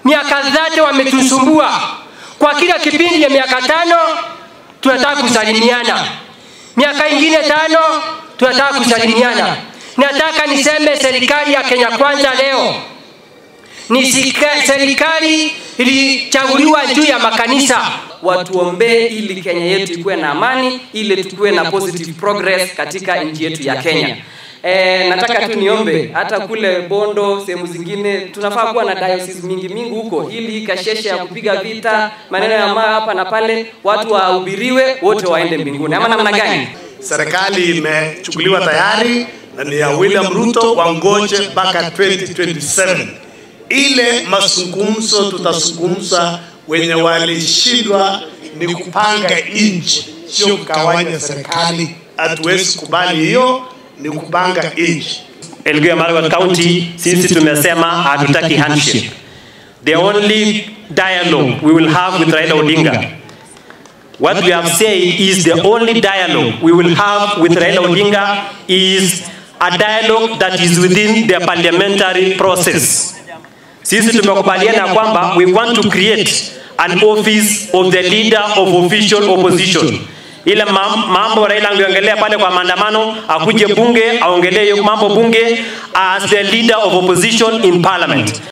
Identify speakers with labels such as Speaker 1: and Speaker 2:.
Speaker 1: miaka zote wametusumbua. Kwa kila kipindi ya miaka tano tunataka kusalimiana, miaka ingine tano tunataka kusalimiana. Nataka niseme serikali ya Kenya Kwanza leo ni sika- serikali ilichaguliwa juu ya makanisa.
Speaker 2: watuombee ili Kenya yetu ikuwe na amani, ili tukuwe na positive progress katika nchi yetu ya Kenya. E, nataka tu niombe hata kule Bondo, sehemu zingine tunafaa kuwa na diocese mingi mingi huko, ili kasheshe ya kupiga vita maneno ya maa hapa na pale, watu wahubiriwe wote waende mbinguni, ama namna gani?
Speaker 3: Serikali imechukuliwa tayari na ni ya William Ruto, wangoje mpaka 2027 ile mazungumzo tutazungumza. Wenye walishindwa ni kupanga nchi, sio kugawanya serikali. Hatuwezi kubali hiyo, ni kupanga nchi.
Speaker 4: Elgeyo Marakwet County sisi tumesema hatutaki handshake. The only dialogue we will have with Raila Odinga What we have said is the only dialogue we will have with Raila Odinga is a dialogue that is within the parliamentary process. Sisi tumekubaliana kwamba we want to create an office of the leader of official opposition. Ile mam- mambo Raila angeongelea pale kwa maandamano, akuje bunge aongelee hiyo mambo bunge as the leader of opposition in parliament.